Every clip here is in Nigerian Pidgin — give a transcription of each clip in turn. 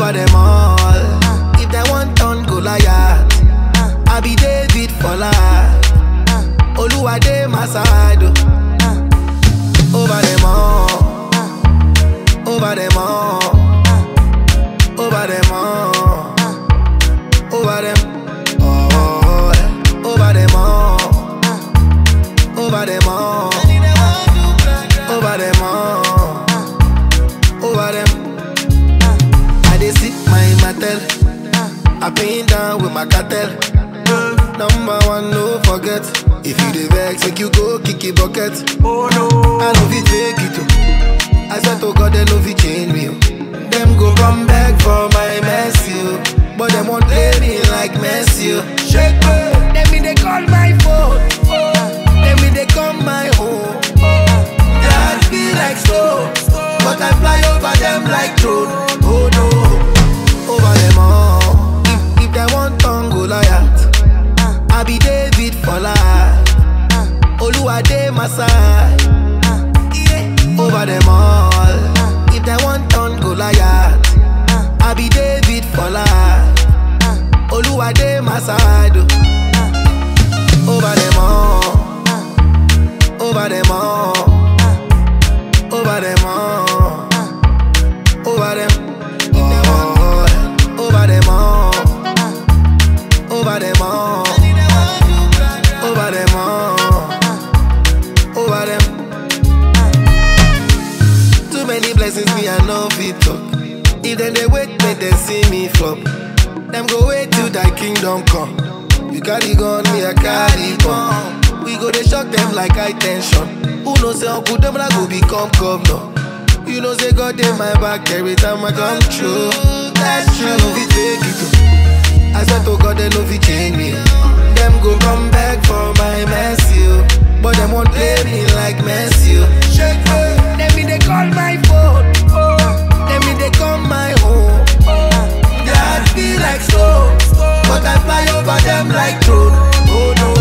over them all. If they want turn Goliath, I be David for life. Oluwade my side. oh. Over them all, over them all, over them all, over them all, over them all, over them all, over them all, over them. I dey sip my matel, I pin down with my cartel. Number one, no forget. If you dey vex, make you go kick it bucket. Oh no. I know fit fake it oh. I swear to God they no fit change me oh. Them go come back for my mercy oh. But them won't play me like Messi oh. Shake me, them me they call my phone. Them me they come my home. Their heart feel like stone, but I fly over them like drone. Oh no, over them all. If, if they want turn Goliath, I be David for life. Oluwade my side. Over them all. If they want turn Goliath, I be David for life. Oluwade my side. oh. Over them all. Over them all. Over them all. Over them all. Over them all. Over them all. Over them all. Over them. Too many blessings me I no fit talk. If them they wait, make them see me flop. Them go wait till thy kingdom come. You carry gun, me I carry bomb. We go they shock them like high tension. Who knows say Uncle them I go become governor. You know say God in my back every time I come true. That's true. No fit fake it. oh. I swear to God they no fit change me. oh. Them go come back for my mercy, oh. but them won't play me like Messi. oh. Shake me, them me they call my phone. Them me they come my home. Their heart feel like stone, but I fly over them like drone. Oh no.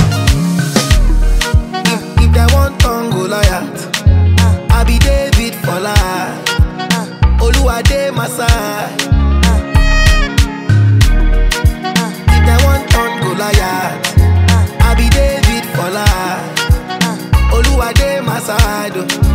If, if they want turn Goliath, I be David for life. Oluwade my side. If they want turn Goliath, I be David for life. Oluwade my side. oh.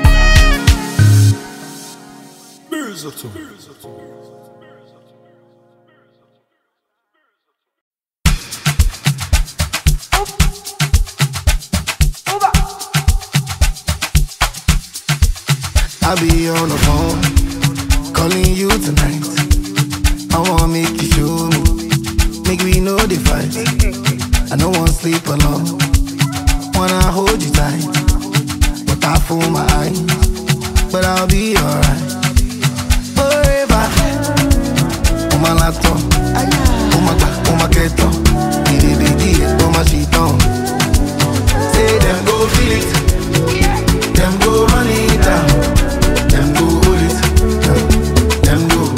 I be on the phone, calling you tonight. I wanna make you show me, make we know the fight. I don't wanna sleep alone, wanna hold you tight, but I fool my eyes, but I'll be alright. Forever, on my laptop, on my back, on my keto, it be on my sheet on. Say them go feel it, them go run it down. Them go hold it, yeah. them go.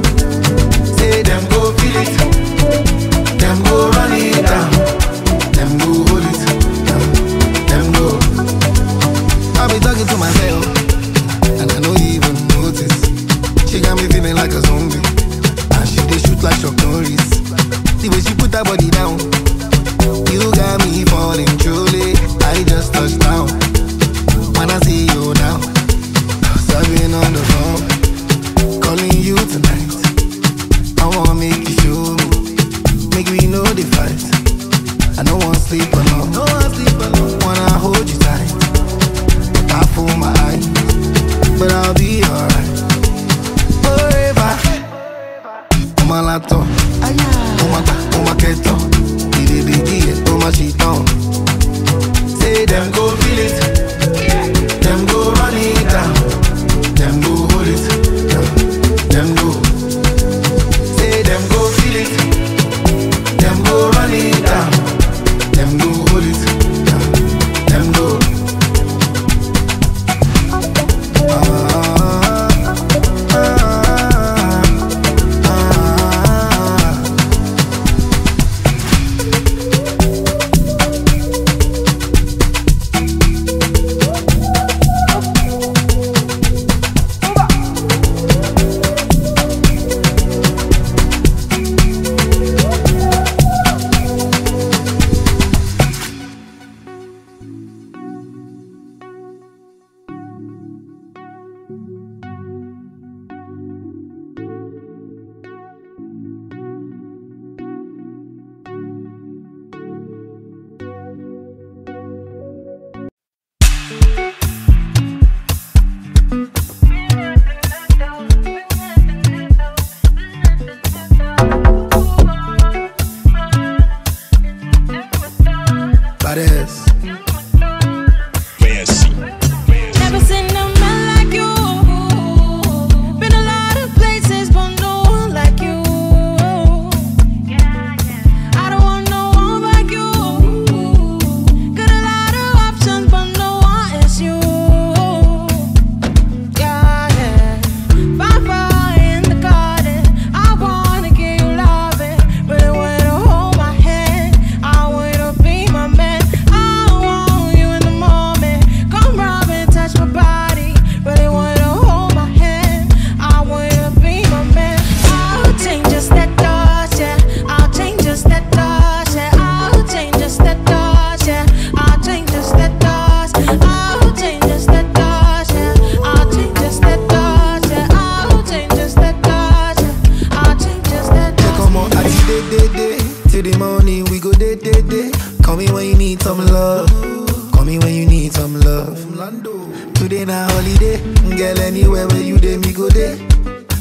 Say them go feel it, them go run it down. Them go hold it, yeah. them go. I be talking to myself, and I don't even notice. She got me feeling like a zombie, and she dey shoot like Chuck Norris. The way she put her body down, you got me falling truly. I just touched down. When I see you now. Cause I've been on the phone, calling you tonight. I wanna make you show me, make we know the fight. I don't wanna sleep alone, no wanna sleep alone. Wanna hold you tight, I fool my eyes, but I'll be alright. Forever, on my laptop, on my back, on my keto, it on my sheet on. Say them go feel it, them go run it down. Them go hold it, yeah. them go. Say them go feel it, them go run it down. Them go hold it, yeah. them go. Ah, ah, ah,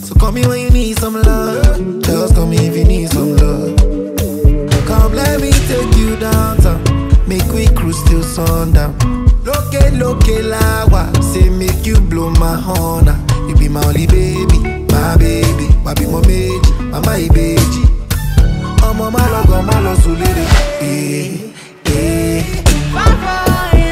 So call me when you need some love. Just call me if you need some love. Come, let me take you downtown. Make we cruise till sundown. Loke, loke, lawa. Say, make you blow my horn. ah. You be my only baby, my baby. Wabi mo meji, mama ibeji. Ọmọ má lọ gan, má lọ sùn lédè. Eh, eh.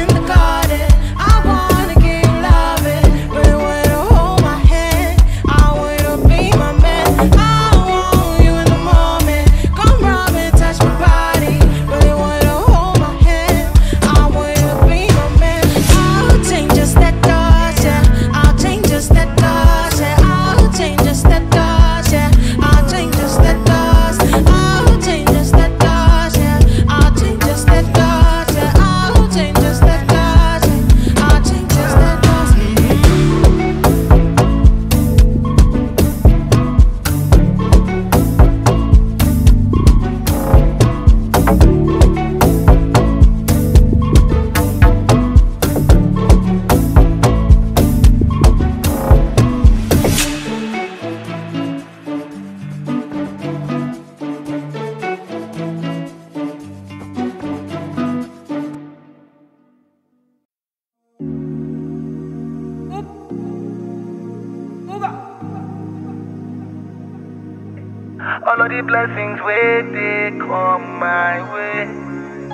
All of the blessings where they come my way.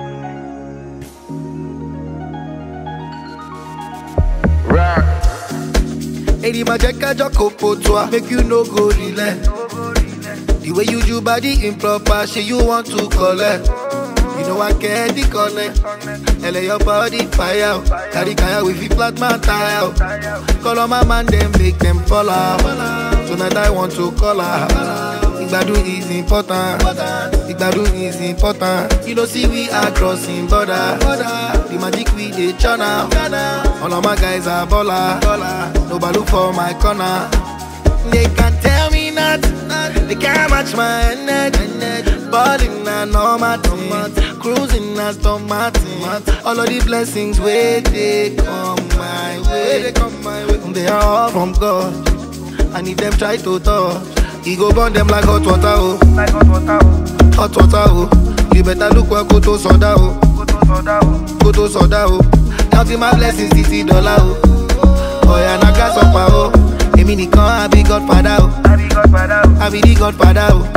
Rock. Èdè máa jẹ́ kájọ́ kò pò tó a, make you no go relent. The way you do body improper, shey you want to collect. You know I get the connect. Ele your body fire, o. carry kaya we fit flat my tire. o. Call on my man, then make them fall out. Tonight I want to call her. Igbadun is important. Igbadun is important. You know see we are crossing border. The magic we dey channel. All of my guys are baller. Nobody look for my corner. They can tell me nothing. They can't match my energy. Balling na normal thing. Cruising na Aston Martin. All of the blessings where they come my way. They come my way. They are all from God. And if them try to touch, he go burn them like hot water. Oh, Like hot water, oh, hot water. Oh, you better look where go to soda. Oh, go to soda, oh. go to soda. Oh, counting my blessings, títí dollar. Oh, oh yeah, na gas up. Oh, èmi nìkan I be Godfather. Oh. I be Godfather, oh. I be the godfather. Oh.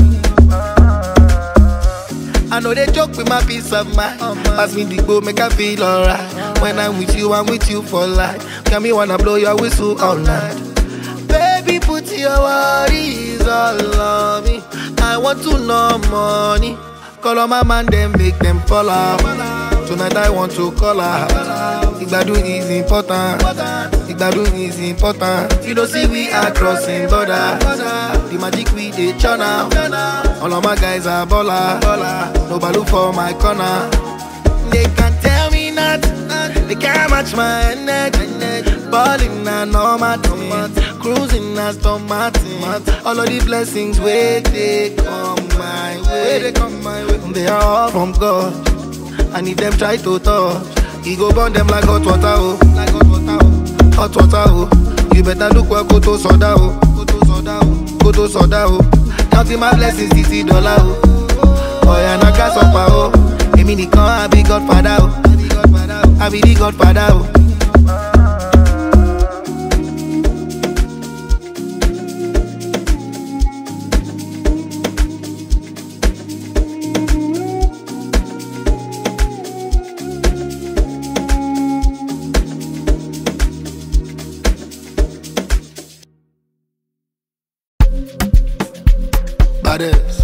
I know they joke with my peace of mind. Pass me the bowl, make I feel alright. When I'm with you, I'm with you for life. Can me wanna blow your whistle all night. Baby, put your worries all on me. I want to know money. Call on my man, then make them fall out. Tonight I want to call her. Igbadun is important. Igbadun is important. You know, see we are crossing border. The magic we dey channel. All of my guys are baller. Nobody look for my corner. They can tell me nothing. They can't match my energy. Balling na normal thing. Cruising na Aston Martin. All of the blessings where they come my way. They come my way. They are all from God. And if them try to touch, he go burn them like hot water. Oh, like hot water. Oh, hot water. Oh, you better look where go to soda. Oh, go to soda. Oh, go to soda. Oh, counting my blessings, títí dollar. Oh, oh yeah, na gas up. Oh, èmi nìkan I be Godfather. Oh, I be the Godfather. Oh. Badass.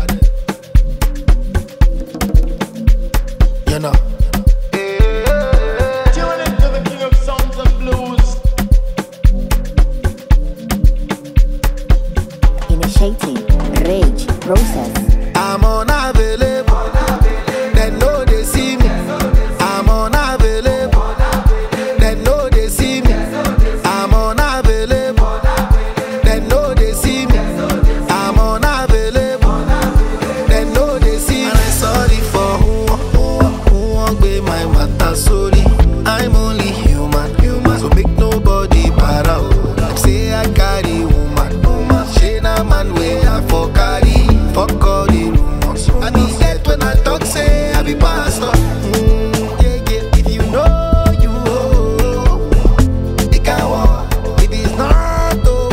You know. Tune into the king of songs and blues. Initiating rage process. I'm unavailable. They know they see me. I'm unavailable. They know they see me. I'm unavailable. They know they see me. I'm unavailable. They know they see me. And I'm sorry for who, who, who won't be my matter. Sorry, I'm only human. Human. So make nobody para. oh. Like say I carry woman. Woman. She na man way I for carry. Fuck all the rumors. I be dead when I talk, say I be pastor. Mm, yeah, yeah. If you know, you know. It can walk. If it's not,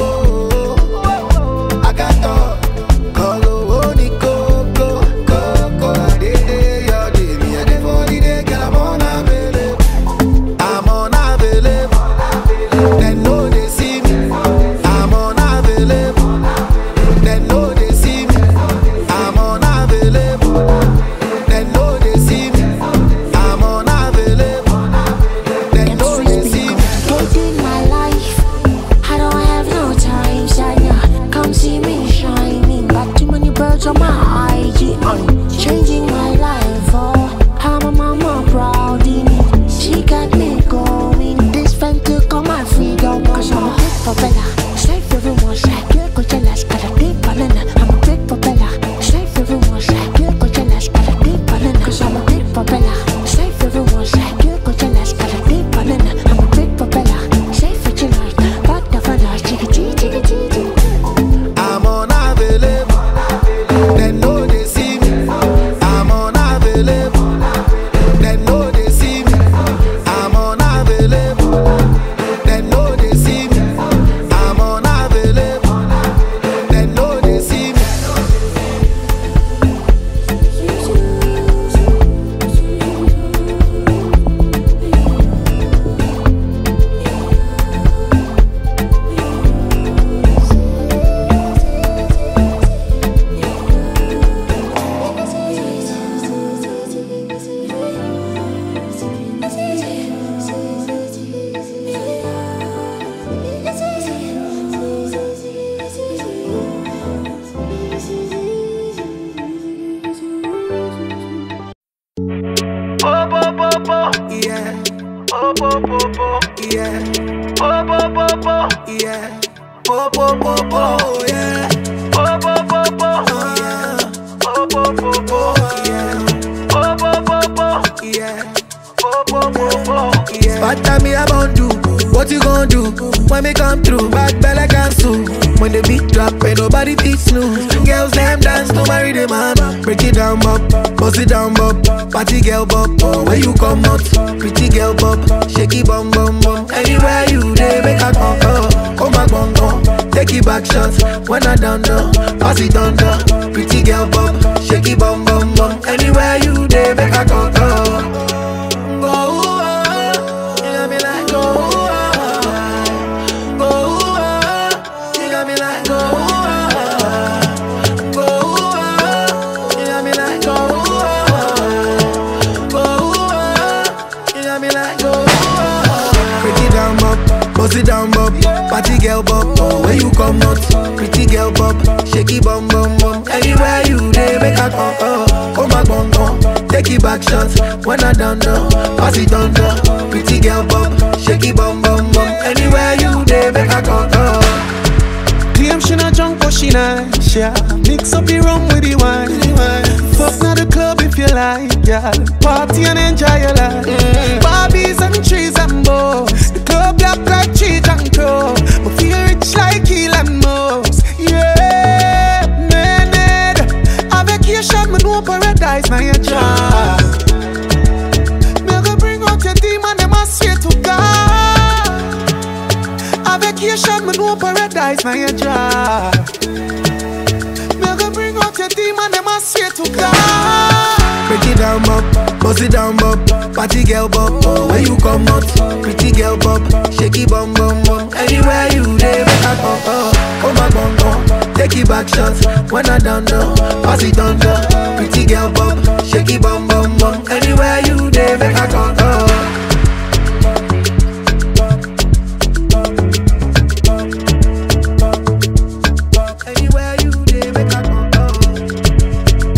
oh, I got talk. Call oh, ni coco, coco. I dey dey your day, me I dey for the day, girl I'm unavailable. I'm unavailable. They know they see me. I'm unavailable. They know they see me. I'm unavailable. They know they see me. I'm unavailable. They know they see me. Complicating my life. I don't have no time, Shania. Come see me shining. Got too many birds on my IG. I'm changing my life. Oh, I'm a mama proud in it. She got me going. This friend took all my freedom. Cause I'm a big propeller. Straight for everyone. Shaq, Coachella's got a deep banana. I'm a big propeller. Straight for everyone. Shaq, Coachella's got a deep banana. Cause I'm a big propeller. Straight for everyone. Shaq, Coachella's got a deep banana. I'm a big propeller. Straight for tonight. Back the fella. Chicky, chicky, chicky, chicky. I'm unavailable. They know they see me. I'm unavailable. They know they see me. I'm unavailable. They know they see me. I'm unavailable. They know they see me. Oh, bo, bo, bo. Yeah, Oh, bo, bo, bo. yeah, Oh, bo, bo, bo. yeah. Po po po po, yeah. Oh, bo, bo, bo. Uh, Oh, bo, bo, bo. yeah, Oh, bo, bo, bo. yeah. Oh, bo, bo, bo. Yeah. Bad time me I born do. What you gonna do when me come through? Bad belle cancel. When the beat drop, ain't nobody beat snooze. Girls them dance to marry the man. Break it down, bop, bust it down, bop. Party girl, bop. Oh, where you come out? Pretty girl, bop. Shaky bum bum bum. Anywhere you dey, make a come oh. Come back, bum bum. Take it back shots when I done done. Pass it on down. Pretty girl, bop. Shaky bum bum bum. Anywhere you dey, make a come oh. Go, ah, you got me like go, ah, go, ah, you got me like go, ah, go, ah, you got me like go, ah, go, ah, you got me like go, ah. Break it down, bop, bust it down, bop, party girl, bop, oh, where you come out, pretty girl, bop, shaky bum bum bum, anywhere you dey, make a come, oh, come back, bum bum. Take it back shots when I done done. Pass it on down. Pretty girl bum, shaky bum bum bum. Anywhere you dey, make a come come. Claim she not drunk but she nice, yeah Mix up the rum with the wine Fuck now the club if you like, yeah Party and enjoy your life Barbies and trees and bows The club black like cheese and crow But feel rich like Elon Musk, yeah Man, a vacation, me know paradise, now your job Me go bring out your demon, them I swear to God a vacation, me know paradise, now your job. Me go bring out your demon, them I swear to God. Break it down, bop, bust it down, bop. Party girl, bop, oh, where you come out? Pretty girl, bop, shaky bum bum bum. Anywhere you dey, make a come oh. Come back, bum bum. Take it back shots when I done done. Pass it on down. Pretty girl, bop, shaky bum bum bum. Anywhere you dey, make a come oh. Anywhere you dey, make a come oh.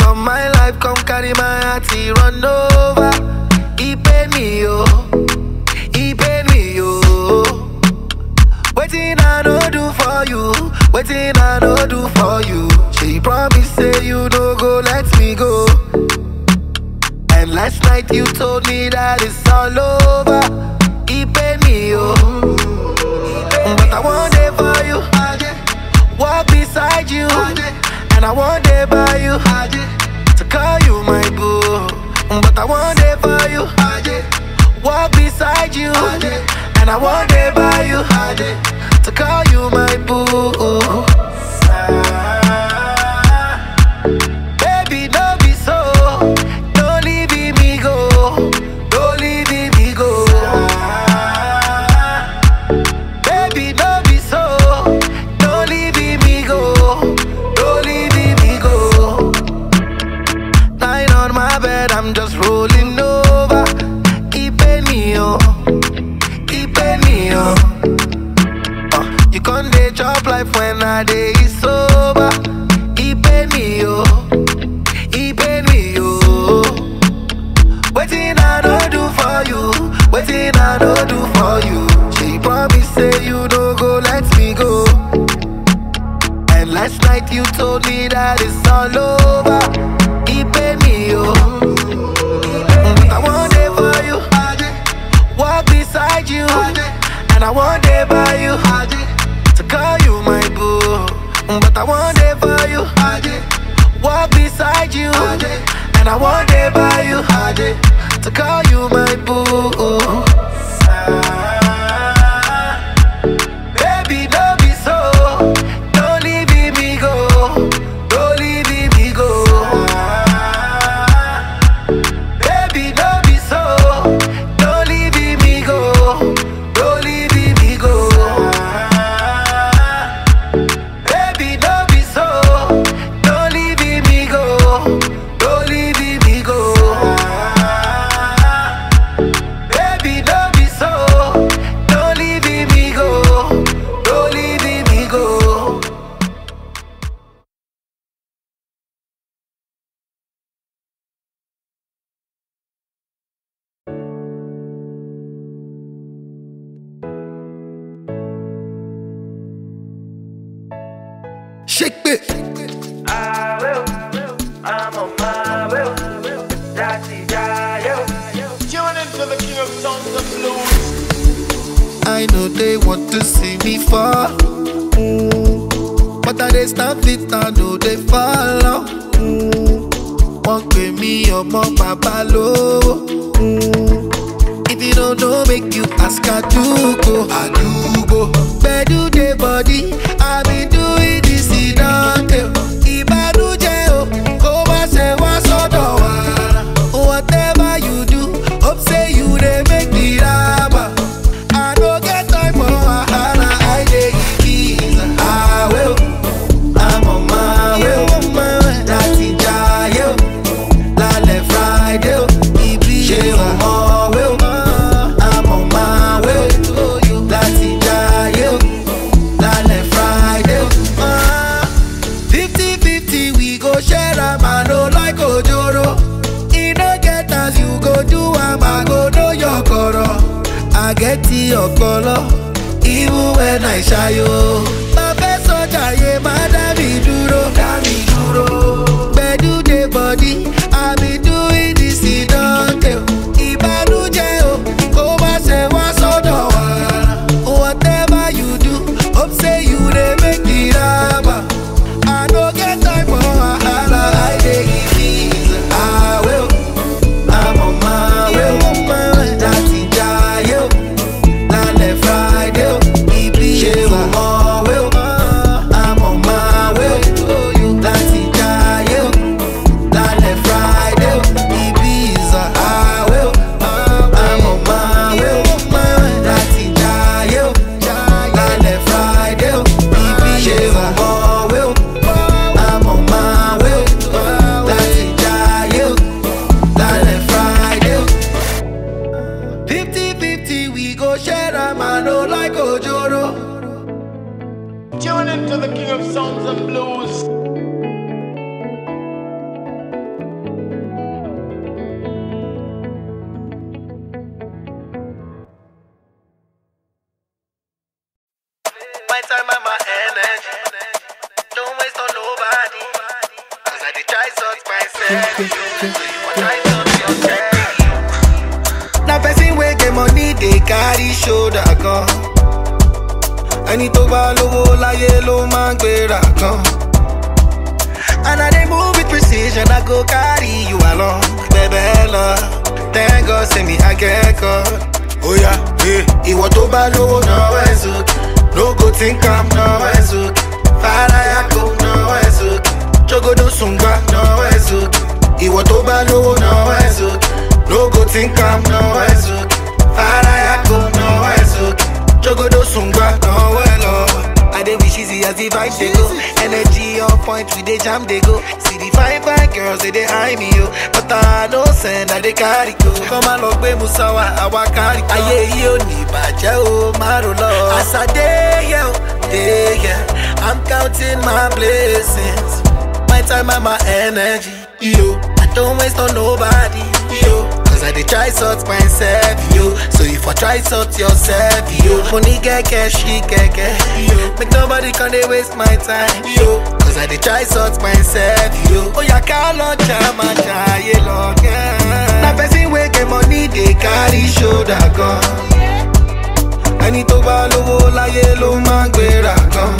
come my life, come carry my heart, he run over. He paid me, yo. He paid me, yo. Waiting I no do for you, waiting I no do for you. She promise say you no go let me go. And last night you told me that it's all over. He paid me, yo. But I want it for you. Walk beside you. And I want it by you. To call you my boo. But I want it for you. Walk beside you. And I want it by you. To call you my boo. Baby, don't be so. Don't leave me go. Don't leave me go. Baby, don't be so. Don't leave me go. Don't leave me go. Lying on my bed, I'm just rolling over. Keep me on. Keep me on. Uh, you can't dey chop life when I day sober. He paid me, yo. He paid me, yo. Waiting I don't do for you. Waiting I don't do for you. She promise say you don't go let me go. And last night you told me that it's all over. He paid me, yo. I want it for you. Walk beside you. And I want it by you. To call you my boo. But I want it for you. Walk beside you. And I want it by you. To call you my boo. Baby, don't be so. Don't leave me go. Don't leave me go. Baby, don't be so. Don't leave me go. Don't leave me go. Baby, don't be so. Don't leave me go. Don't leave me go. Baby, don't be so. Don't leave me go. Don't leave me go. Shake it. I will. I'm on my will. Daddy, daddy. Tune into the king of sounds and blues. I know they want to see me fall. Mm. But I they stand fit, I know they follow. Mm. Wọ́n pè mí ọmọ bàbá lówó. Mm. If you don't know, make you ask Adugo. Adugo. Gbedu dey body, I been doing this ìdáǹtẹ̀. Ìbànújẹ́ o, kó má ṣe wá sọ́dọ̀ wa. Whatever you do, hope say you dey make the raba. I no get time for wahala, I dey give peace. I will, I'm on my way. Láti jayé o, lálẹ́ Friday o, ibi ṣe o mọ̀ wé o. I'm on my way. Láti jayé o, lálẹ́ Friday o. Fifty fifty we go share am, I no like ojoro. E no get as you go do am, I go know your koro. I get the ọpọlọ, even when I ṣayo. Bàbá sọjà yé má dá mi dúró. Dá mi dúró. Gbedu dey body, I be doing this ìdáǹtẹ̀. Ìbànújẹ́ o, kó má ṣe wá sọ́dọ̀ wa. Whatever you do, hope say you dey make the raba. I no get time for wahala, I dey give peace. I will, I'm on my way. Láti jayé o, lálẹ́ Friday o, ibi ṣe o mọ̀ wé o. I'm on my way. Láti jayé myself. So you for try something yourself. na person wey get money dey carry shoulder gan ẹni tó bá lówó láyé ló máa ń gbéra gan and i dey move with precision i go carry you along bẹ̀bẹ̀ lọ thank god say me i get god oya eh. ìwọ tó bá lówó náwó ẹ̀ sókè no go think am náwó ẹ̀ sókè faraya kò náwó ẹ̀ sókè jogodo sùngbà náwó ẹ̀ sókè ìwọ tó bá lówó náwó ẹ̀ sókè no go think am náwó ẹ̀ sókè faraya kò náwó ẹ̀ sókè jogodo sùngbà náwó ẹ̀ lọ. I dey wish easy as the vibe dey go. Energy on point, we dey jam dey go. See the fine fine girls they dey eye me yo, but I no send I dey carry go. Kọ́má lọ gbé Musawa, àwa carry go. Ayé yìí ò ní ìbàjẹ́ o, má ro lọ. As I dey here, o, dey here, I'm counting my blessings. My time and my energy, yo. I don't waste on nobody, yo. Cause I dey try sort myself, yo. So if I try sort yourself, yo. Money get cash, she get cash, yo. Make nobody come dey waste my time, yo. Cause I dey try sort myself, yo. Oh yeah, call on chama chaye long, yeah. Na person wey get money dey carry shoulder gan. Ẹni tó bá lówó láyé ló máa ń gbéra gan.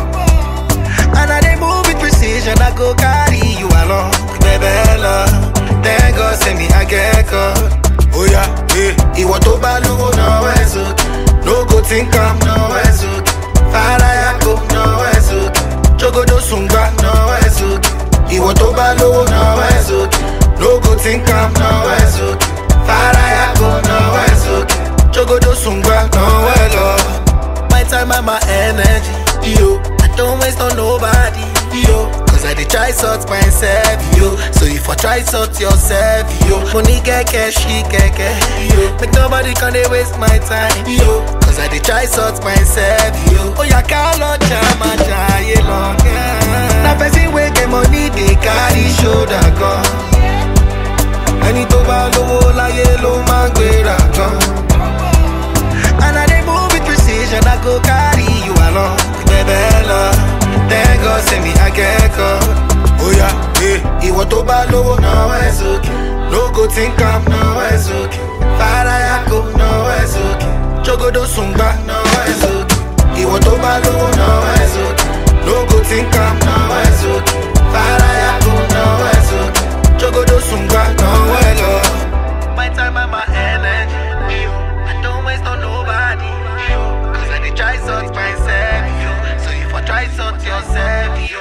And I dey move with precision, I go carry you along. Bẹ̀bẹ̀ lọ, thank God say me I get God. Oya, eh. Ìwọ tó bá lówó náwó ẹ̀ sókè. No go think am náwó ẹ̀ sókè. Faraya kò náwó ẹ̀ sókè. Jogodo sùngbà náwó ẹ̀ sókè. Ìwọ tó bá lówó náwó ẹ̀ sókè. No go think am náwó ẹ̀ sókè. Faraya kò náwó ẹ̀ sókè. Jogodo sùngbà náwó ẹ̀ lọ. My time and my energy, yo. I don't waste on nobody, yo. Cause I dey try sort myself, yo. So if I try sort yourself, yo. Money get cash, she get cash, yo. Make nobody come dey waste my time, yo. Cause I dey try sort myself, yo. Oh yeah, call on chama chaye long, yeah. Na person wey get money dey carry shoulder gan. Ẹni tó bá lówó láyé ló máa ń gbéra gan. And I dey move with precision, I go carry you along. Bẹ̀bẹ̀ lọ, thank God say me I get God. Oya, eh. Ìwọ tó bá lówó náwó ẹ̀ sókè. No go think am náwó ẹ̀ sókè. Faraya kò náwó ẹ̀ sókè. Jogodo sùngbà náwó ẹ̀ sókè. Ìwọ tó bá lówó náwó ẹ̀ sókè. No go think am náwó ẹ̀ sókè. Faraya kò náwó ẹ̀ sókè. Jogodo sùngbà náwó ẹ̀ lọ. My time and my energy, yo. I don't waste on nobody, yo. Cause I dey try sort myself, yo. So if I try sort yourself, yo.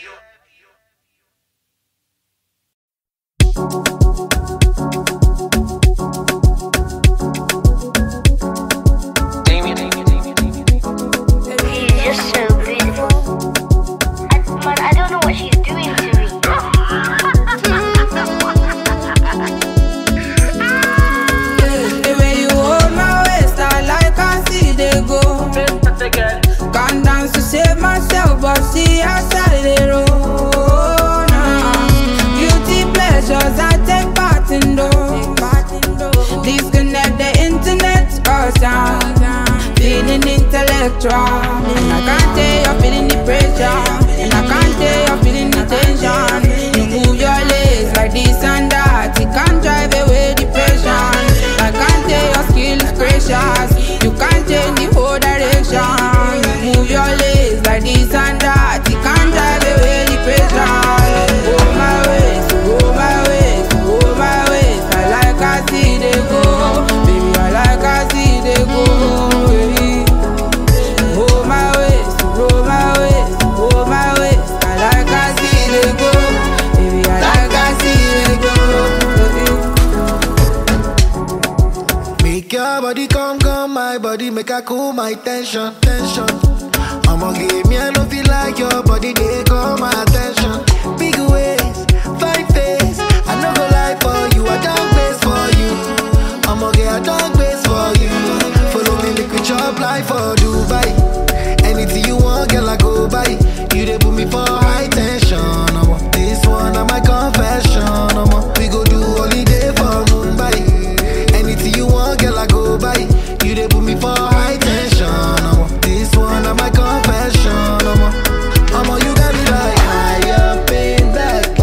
She's just so beautiful. I, man, I don't know what she's doing to me. The way you hold my waist, I like I see they go. Gone down to save myself, but see how side they roll. Nah. Guilty pleasures, I take part in those. Disconnect the internet, cause I'm feeling intellectual. And I can't tell you're feeling the pressure. And I can't tell you're feeling the tension. You move your legs like this and that. It can't drive away depression. I can't tell your skill is precious. You can't change the whole direction. You move your legs like this and that. It can't drive away depression. Go my ways, go my ways, go my ways. I like I see they go. Baby, I like I see they go. Baby. Go my ways, go my ways, go my ways. I like I see they go. Baby, I like I see they go. Make your body come, come, my body, make I cool my tension, tension. I'ma give me, I don't feel like your body, they call my attention. Big ways, fine face, I no go lie for you, I don't place for you. I'ma get a dog base for you. Follow me, make we chop life for Dubai. Anything you want, girl, I go buy. You they put me for high tension. I'm this one, I'm my confession. I'm we go do holiday for Mumbai. Anything you want, girl, I go buy. You they put me for high tension. I'm this one, I'm my confession. I'm you got me like high up in the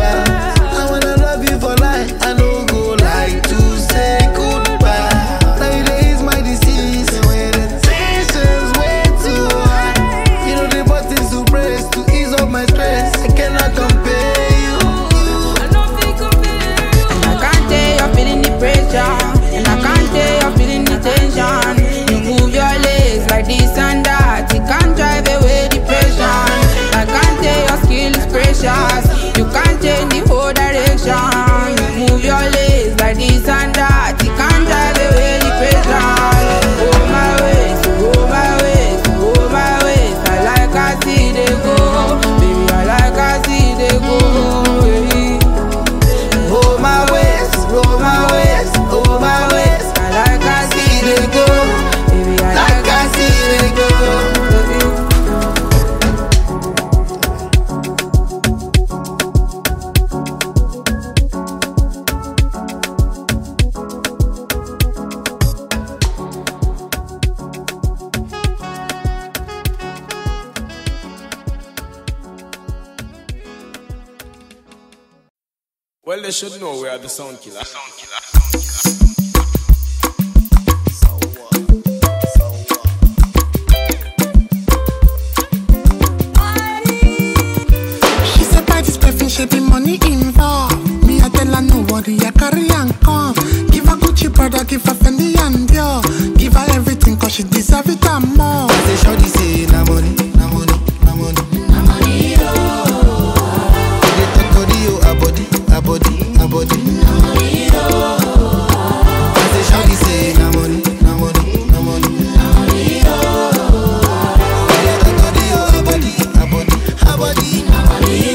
Well, they should know we are the sound killer. Sound killer. She said buy this perfume, she be money involved. Me, I tell her no worry, I carry and come. Give her Gucci brother, give her Fendi and Dior. Give her everything cause she deserve it and more. I say shorty say na money, na money, na money. Na money, oh. They talk body, oh, a body, a body, a body. Na money, oh. I say shorty say na money, na money, na money. Na money, oh. They talk body, oh, a body, a body, a body. Na money,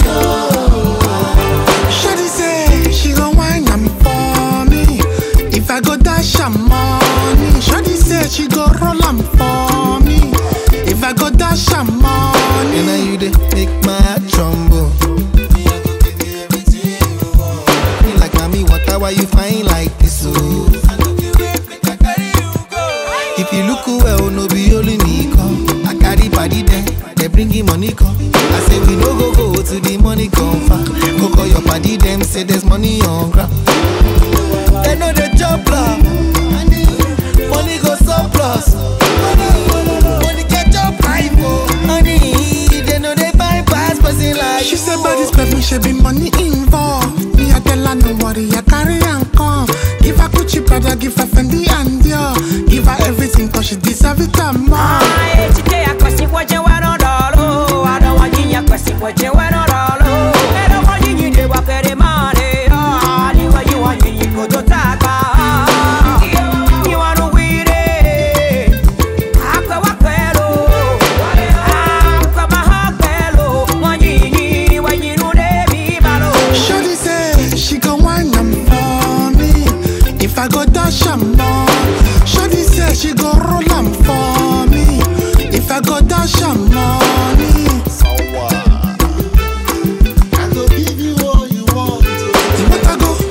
Shawty say she gon' whine am for me If I go dash am money Shawty say she go roll am for me If I go dash am money And now you dey make my heart tremble Me, I go give you everything you want. Me like mommy water why you fine like this oh I no be wait make I carry you go If you look well no be only me come I carry body there they bring him money come I say we no go go to the money come far Go call your body them say there's money on ground They know the job plan Money go surplus Money get your pipe oh Money they know they buy pass person like She said by this perfume she be money involved Me I tell her no worry I carry and come Give her Gucci brother give her Fendi and Dior Give her everything cause she deserve it and more Shawty say she gon' whine am for me If I go dash am more Shawty say she go roll am for me If I go dash am money I go give you all you want You want to go?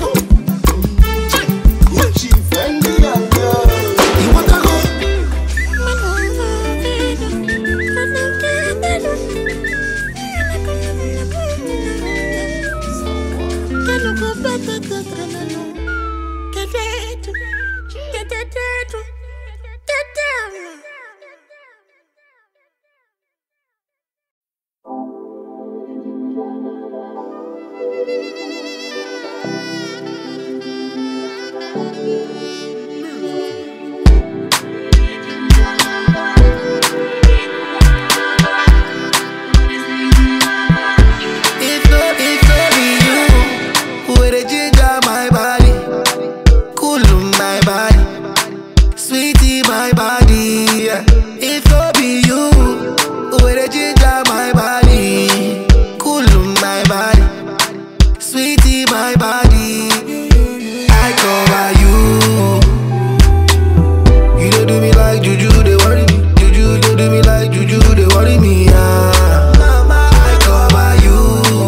Gucci, Fendi and Dior. You want to go? If no, if no be you, where the ginger my body, cool my body, sweetie my body. yeah. If no be you, where the ginger my body, cool my body, sweetie my body. I cover you. You don't do me like juju, they worry me. Juju, they do me like juju, they worry me. Ah. I cover you.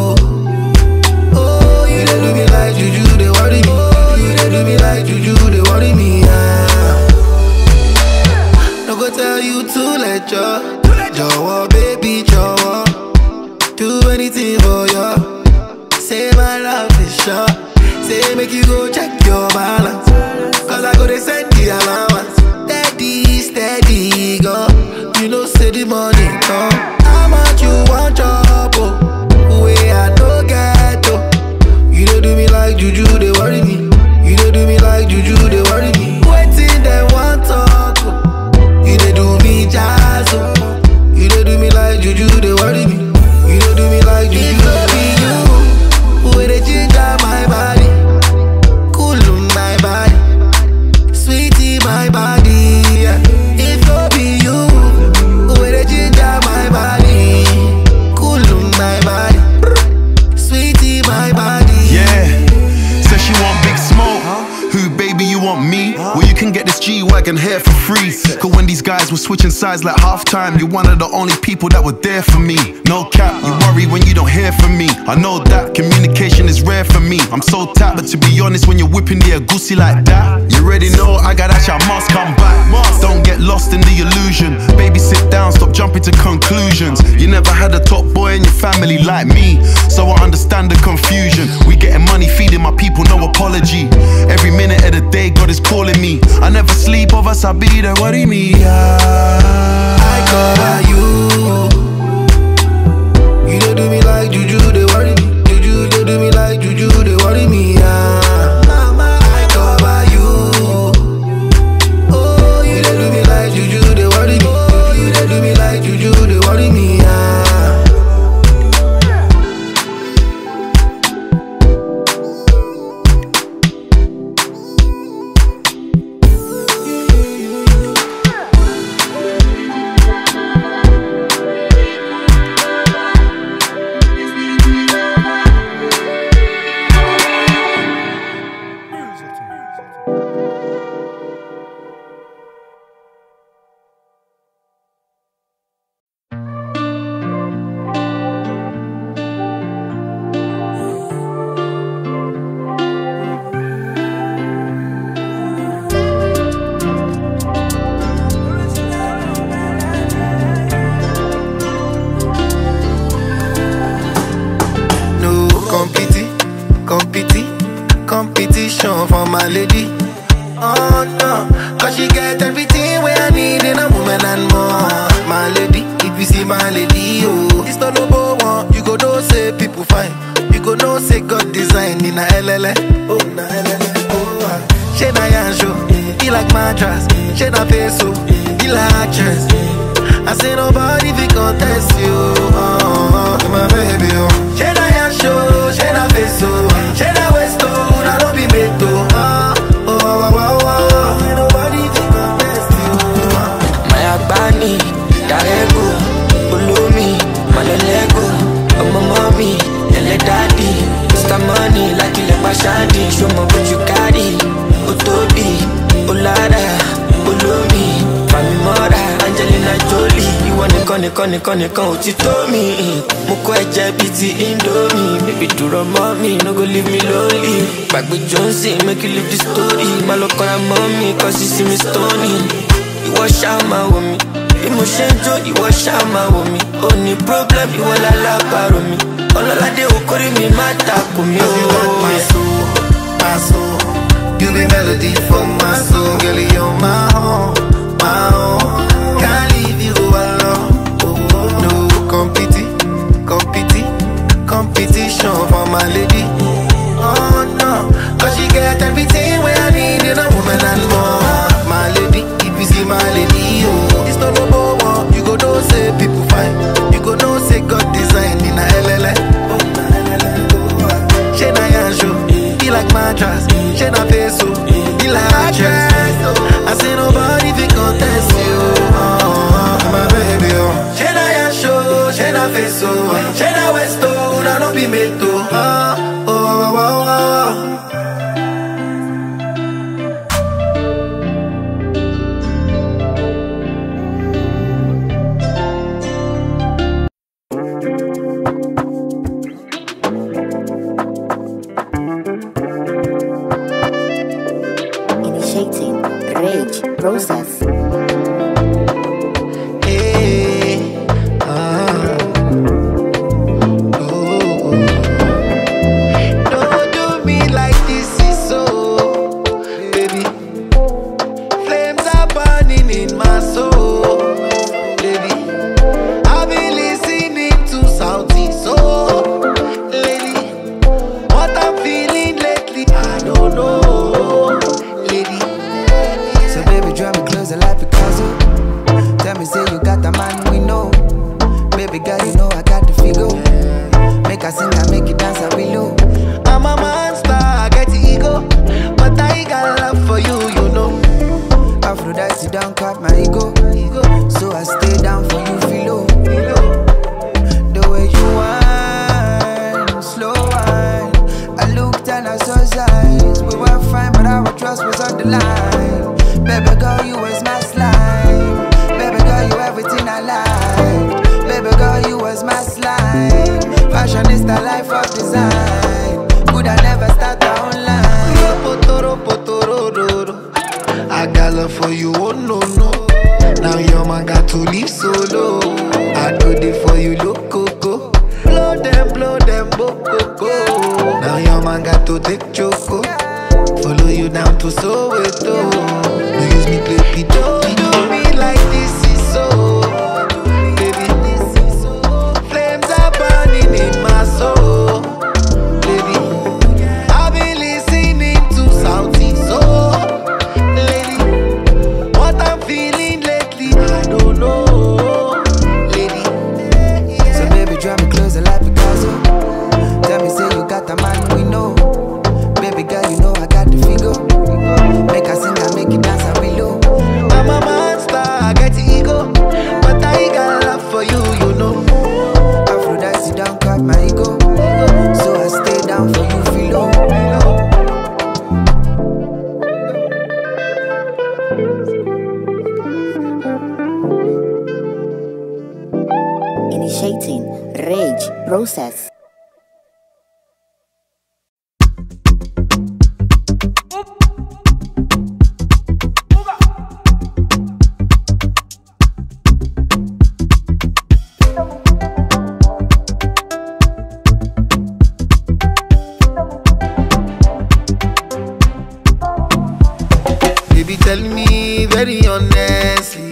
Oh, you dey do me like juju, they worry me. You dey do me like juju, they worry me. Ah. No go tell you to let you. Jọ̀wọ́, baby, jọ̀wọ́. Do anything for you. Say my love is sure. Say make you go check your balance. Cause I go to send the allowance. Steady, steady, go. You know, say the money come. How much you want, chop? Oh, way I no get, oh. You don't do me like juju, they worry me. You don't do me like juju, they worry me. Waiting, they want talk. oh. You don't do me jazz, oh. You don't do me like juju, they worry me. You don't do me like juju. It no be you, where they ginger my body, cool my body, sweetie my body. yeah. If no be you, where they ginger my body, cool my body, sweetie my body. Yeah. Say G Wagon here for free. Cause when these guys were switching sides like halftime, you're one of the only people that were there for me. No cap, you worry when you don't hear from me. I know that communication is rare for me. I'm so tapped, but to be honest, when you're whipping the goosey like that, you already know I got that shit, I must come back. Don't get lost in the illusion. Baby, sit down, stop jumping to conclusions. You never had a top boy in your family like me, so I understand the confusion. We getting money, feeding my people, no apology. Every minute of the day, God is calling me. I never sleep, of us, I be there. What do you mean? I cover you. You don't do me like juju, they worry me. Juju, they do me like juju, they worry me. Ah. I cover you. Oh, you don't do me like juju, they worry me. Oh, you don't do me like juju, they worry me. Ah. No competi, competi, competition for my lady. Oh no, cause she get everything where I need in a woman and more. My lady, if you see my lady, oh, it's not no one. You go know say people fine. You go know say God design in a LLA. Oh, na LLA. Oh, ah. she na yan show. He like mattress. She na face so. He like actress. I say nobody fi contest you. Oh, oh, oh, my baby, oh. She na yan show. She na face so. She na waist oh. Na no be made to. Oh, oh, oh, oh, oh. Ain't nobody fi contest you. Oh. Maya Bani, Darego, Ulumi, Malelego, Ọmọ mọ́mí, ẹlẹ́ dádì, Mr. Money, láti ilẹ̀ pàṣádì, ṣọmọ bójú kárì, ó tóbi, ó lára, olómi, fàmì mọ́ra, Angelina Jolie, ìwọ nìkan nìkan nìkan nìkan ò ti tó mi. Mo kọ́ ẹ̀jẹ̀ bíi ti Indomie, bébí dúró mọ́ mi, no go leave me lonely. Gbàgbé Johnson, make you leave the story, má lọ kọ́ra mọ́ mi, kọ́ sí sí mi stony ìwọ ṣáà máa wò mí bí mo ṣe ń jó ìwọ ṣáà máa wò mí ó ní problem ìwọ lálábàárò mi ọlọ́ládé okòrí mi má takò mí Cause you got my o. soul, my soul. You be melody for my soul, girl. You're my own, my own. Can't leave you alone. No competi, competi, competition for my lady. Oh no, cause she get everything where I need in a woman and more. My lady, if you see my lady, oh, it's not no one. You go know say people fine. You go know say God design in a LLA. Oh, na LLA. Oh, ah. She na yan show, he like mattress. She na face so, he like actress. I say nobody fi contest you. Oh, my baby, oh. She na yan show, she na face so, she na waist oh, na no be made to. Oh, oh, oh, oh, oh. Initiating rage process. Hey, ah, oh. Don't do me like this is so, baby. Flames are burning in my soul, baby. I've been listening to Saudi soul, lady. What I'm feeling lately, I don't know, lady. So baby, draw me closer like Picasso. Tell me, say you got the man we know. Baby girl, you know I got the figure. Make I sing, I make you dance, I will low. I'm a monster, I get the ego, but I got love for you, you know. Aphrodite down, cut my ego. So I stay down for you, feel low. The way you whine, slow whine. I looked and I saw signs. We were fine, but our trust was on the line. Baby girl, you was my slime. Baby girl, you everything I like. Baby girl, you was my slime. Fashionista life of design. Could I never start online? Potoro, potoro, do, do. I got love for you, oh no, no. Now your man got to leave solo. I do it for you, look, coco. Blow them, blow them, boko, Now your man got to take choco. Follow you down to Soweto. No use me play pido. Do me like this is so. Baby, this is so. Flames are burning in my soul. Baby, I've been listening to Southeast Soul. Lady, what I'm feeling lately, I don't know. Lady, So baby, draw me closer like Picasso. Tell me, say you got a man we know. Baby girl, you know I got the figure. Make I sing and make you dance and below. I'm a monster, I get ego. But I got love for you, you know. Aphrodite don't cut my ego. So I stay down for you, feel Initiating rage process. Baby, tell me very honestly.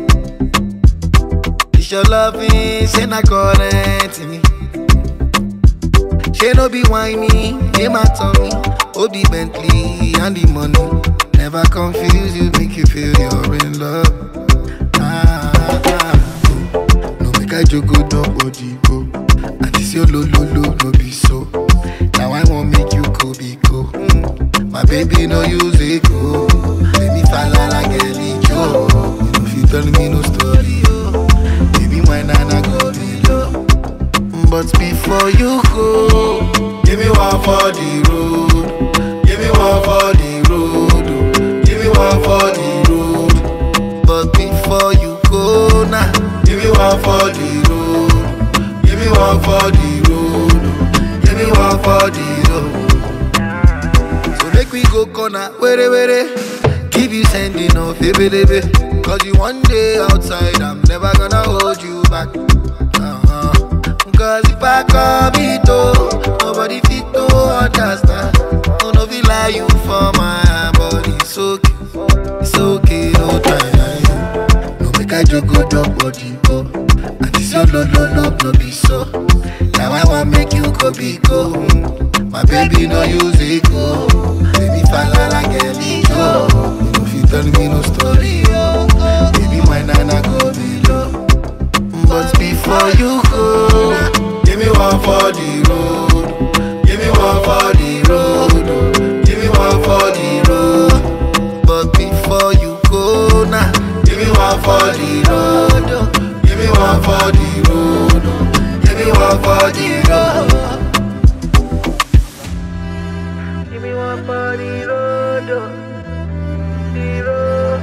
Is your loving, say not current me. She no be whiny, name my tummy. Oh, the Bentley and the money. Never confuse you, make you feel you're in love. Ah, ah, ah. No make I joke, go nobody go. And this your lo lo lo no be so. Now I won't make you go be go. Mm. My baby no use it go. Let me fall like a Joe. You know if you tell me no story, oh. Baby, my nana go below. But before you go, give me one for the road. Give me one for the road. oh. Give me one for the road. But before you go now, give me one for the road. Give me one for the road. oh. Give me one for the road. So make we go corner, were were. Keep you sending off, baby, baby. Cause you one day outside, I'm never gonna hold you back. Uh-huh. Cause if I come it oh, nobody fit to understand. Oh, no, feel like you for my body. It's okay, it's okay, no time. No make I joke, go drop body, go. And this your no, no, no, no be so. Now I want make you go be go. Mm. My baby no use it go. Baby fall like a go. If you tell me no story, oh, baby my nana go below. But before you go, give me one for the road. Give me one for the road. Give me one for the road. But before you go now, give me one for the road. Give me one for the road. Give me one for the road. Give me one for the road, oh. the road.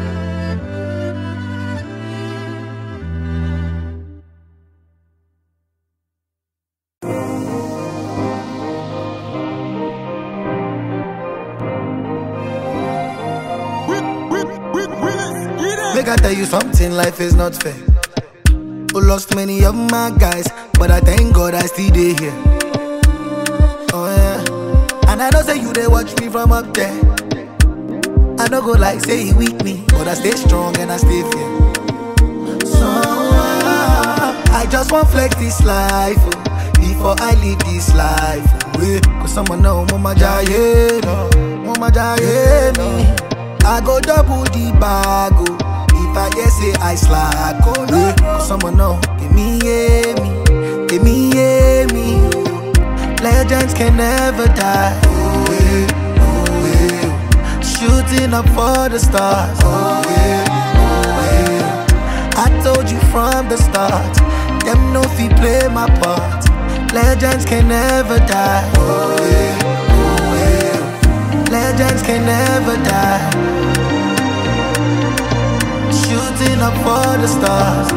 Make I tell you something, life is not fair. Who lost many of my guys, but I thank God I still dey here. Oh yeah, and I know say you they watch me from up there. I no go like say he weak me, but I stay strong and I stay fair. So ah, I just want flex this life oh, before I live this life. Oh, yeah. Cause someone know mama jaye, no, mama jaye me. I go double the bag oh, if I get say I slack. Oh yeah. Cause someone know, give me yeah me, give me yeah me. Legends can never die. Oh, yeah, oh, yeah. Shooting up for the stars. Oh, yeah, oh, yeah. I told you from the start. Them no fi play my part. Legends can never die. Oh, yeah, oh, yeah. Legends can never die. Shooting up for the stars.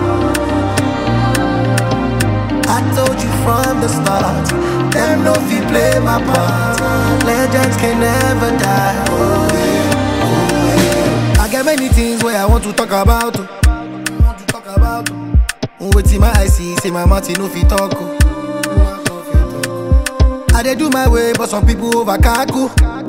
I told you from the start. Them no fi play my part. Legends can never die. Oh, yeah, oh, yeah. I got many things where I want to talk about. oh. Want to talk about. oh. Wetin my eye see, say my mouth e no fit talk. oh. I dey do my way, but some people over kaku.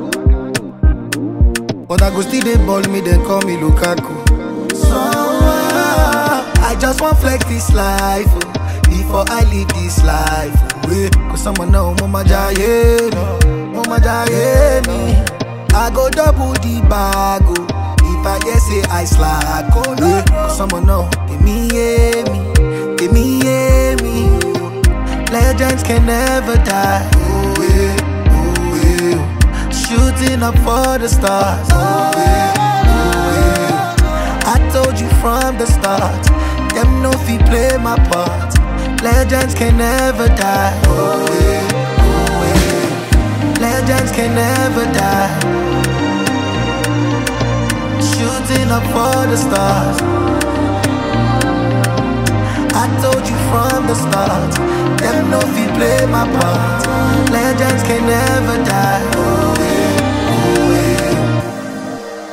But I go still dey ball me, then call me Lukaku. So ah, I just want flex this life oh, before I leave this life. oh, Yeah, cause someone know mama jaye me, mama jaye me. I go double the bag oh, if I hear say I slack. Oh yeah, cause someone know give me yeah me, give me yeah me. Legends can never die. Oh yeah, oh yeah. Shooting up for the stars. Oh yeah, oh yeah. I told you from the start. Them no fi play my part. Legends can never die. Oh yeah, oh yeah. Legends can never die. Shooting up for the stars. I told you from the start. Them no fi play my part. Legends can never die. Oh yeah, oh yeah.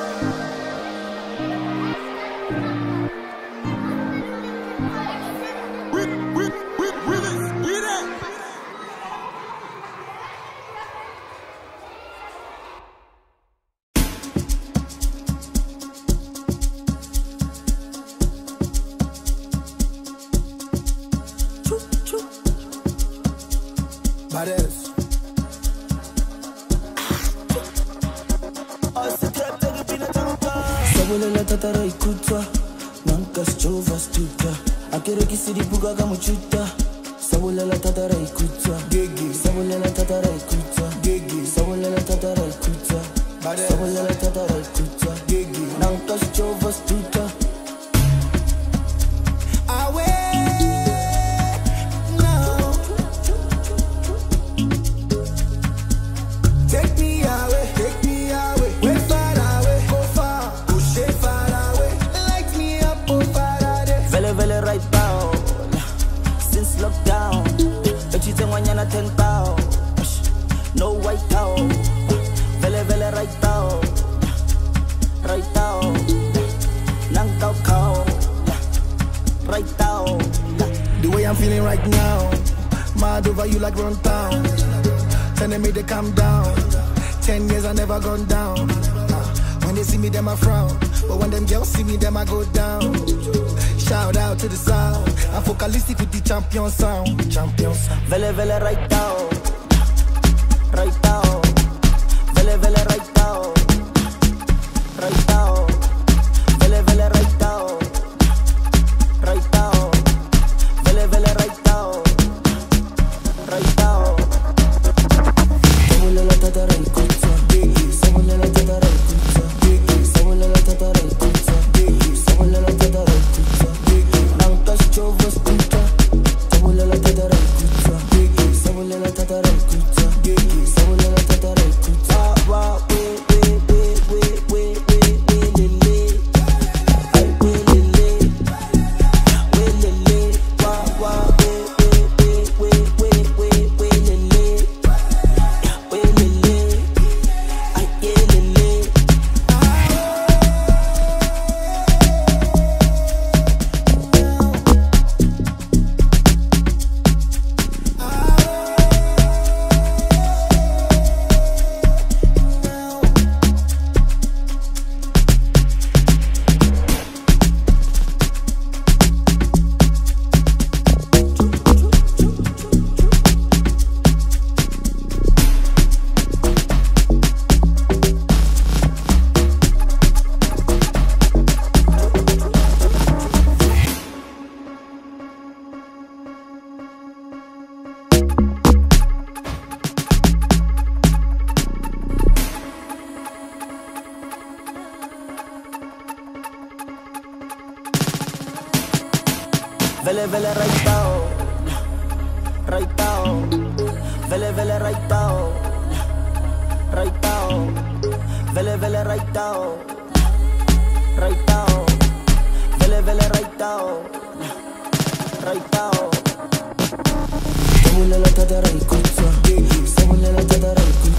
Badass. sabolela tatara ikutswa nanka sjova stuka akerekisi dibuka ka mochuta sabolela tatara ikutswa sabolela tatara ikutswa sabolela tatara ikutswa sabolela tatara ikutswa nanka sjova stuka Take me away, take me away, way far away, go far, push it far away, light me up, oh Faraday. vele vele right now since lockdown echitse ngwanyana 10 pound no white out vele vele right now right now nang kau kau right now The way I'm feeling right now, mad over you like run town. Telling me to calm down. Ten years I never gone down. Uh, When they see me, them I frown. But when them girls see me, them I go down. Shout out to the sound. I'm focalistic with the champion sound. Champion sound. vele vele right now right now vele vele right now right now vele vele right now right now vele vele right now right now sabolela tatara ikutswa sabolela tatara ikutswa sabolela tatara ikutswa sabolela tatara ikutswa nanka sjova stuka sabolela tatara ikutswa sabolela tatara ikutswa sabolela tatara ikutswa wa we we we we we we we lele ay we lele we lele wa wa we we we we we we we lele we lele ay yeah lele Vele vele right now Right now Vele vele right now Right now Vele vele right now Right now Vele Raitao, raitao. Samulela tata raikutsa, samulela tata raikutsa.